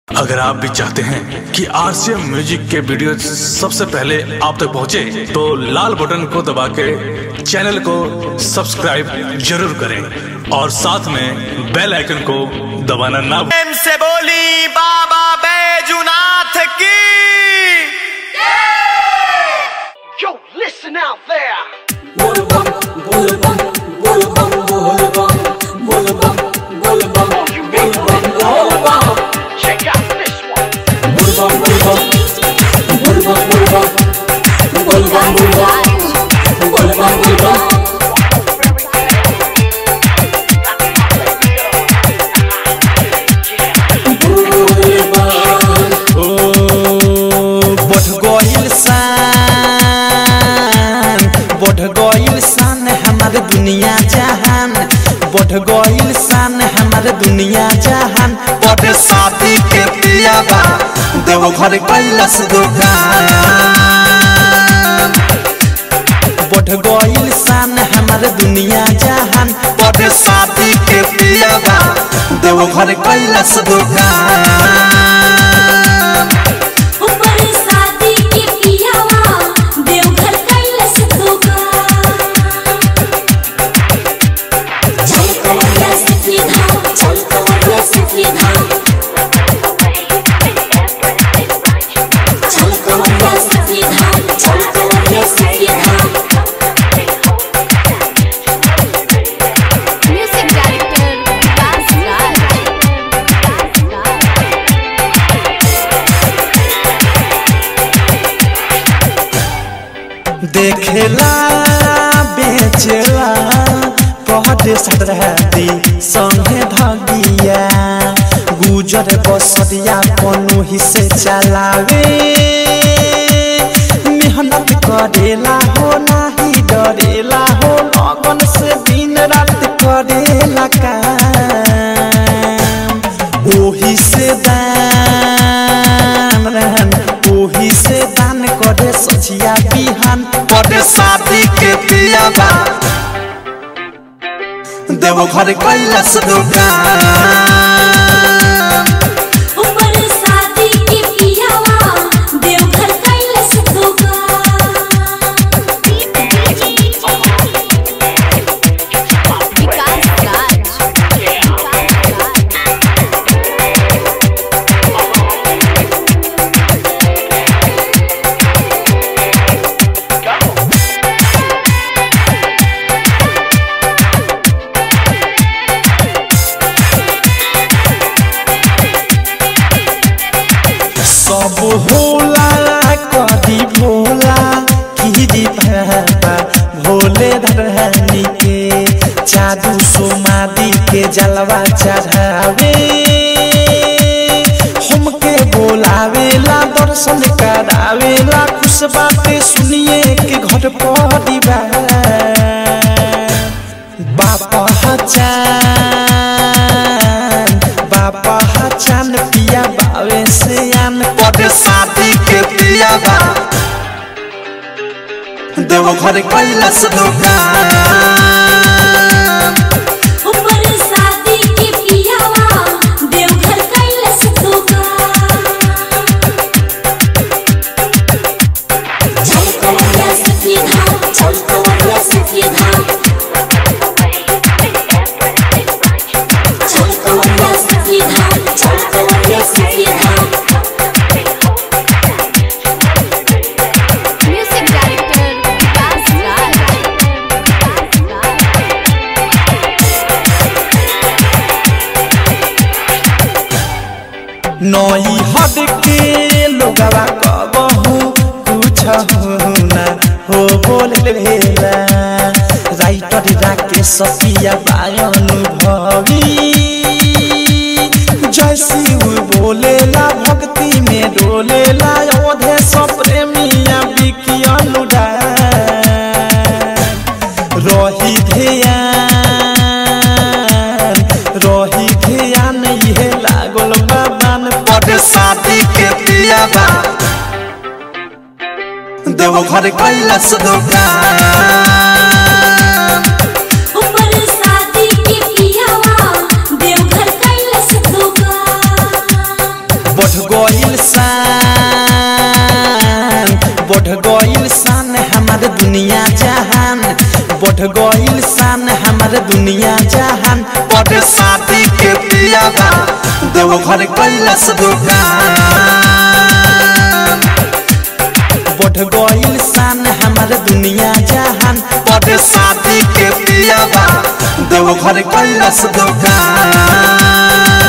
अगर आप भी चाहते हैं कि आरसीएम म्यूजिक के वीडियो सबसे पहले आप तक पहुंचे, तो लाल बटन को दबा के चैनल को सब्सक्राइब जरूर करें और साथ में बेल आइकन को दबाना ना भूलें। प्रेम से बोली बाबा बैजुनाथ की Yo, listen out there. Check out this one. बढ़ गइल शान बढ़ गइल शान हमारे दुनिया जहान बढ़ गइल शान हमारे दुनिया जहान बढ़ शादी के पियाबा देव घर कैलस दुकान बढ़ गइल शान हमारे दुनिया जहान बढ़ शादी के पियाबा देव घर कैलस दुकान ऊपर शादी के पियावा देवघर कैलस दुकान चल कवरिया सखी धाम चल कवरिया सखी धाम चल कवरिया सखी धाम चल कवरिया सखी धाम Music director Vikas Raj. देखेला बेचेला पहटे सटरहती संगे धगिया गुजर बसरिया कोनो ही से चलावे मेहनत करेला हो नाही डरेला हो लगन से दिन रात करेला काम ओही से दान रहन ओही से दान करे सचिया बिहान करे शादी के पियाबा देव घर कैलस दुकान ऊपर शादी के पियावा देवघर कैलस दुकान Vikas Raj. सब होला कदी भोला कीरी बाबा भोले धरहनी के जादू सोमादी के जलवा चढ़ावे हमके बोलावेला दर्शन करावेला खुश बातें सुनिए के घर परिवार बापा हचान बापा हचान पिया बावे से आन पद शादी के पिया बा देव घर कैलस दुकान ऊपर शादी के पियावा देवघर कैलस दुकान चल कवरिया सखी धाम चल कवरिया सखी धाम चल कवरिया सखी धाम चल कवरिया सखी धाम Music director Vikas Raj. नई हद के लोगवा कबहू कुछ ना हो बोलेला राइटर राके सपिया अनुभवी जैसी वो बोलेला भक्ति में डोलेला ओधे सब प्रेमिया बिकी अनुराग रही ध्यान रही ध्यान ये लागल बाबान पद शादी के पियाबा देव घर कैलस दुकान ऊपर शादी के पियावा देवघर कैलस दुकान बढ़ गइल शान बढ़ गइल शान हमारे दुनिया जहान बढ़ गइल शान हमारे दुनिया जहान बड़ शादी के पियाबा देव घर कैलाश दुकान बढ़ गइल शान हमारे दुनिया जहान बड़ शादी के पियाबा देव घर कैलाश दुकान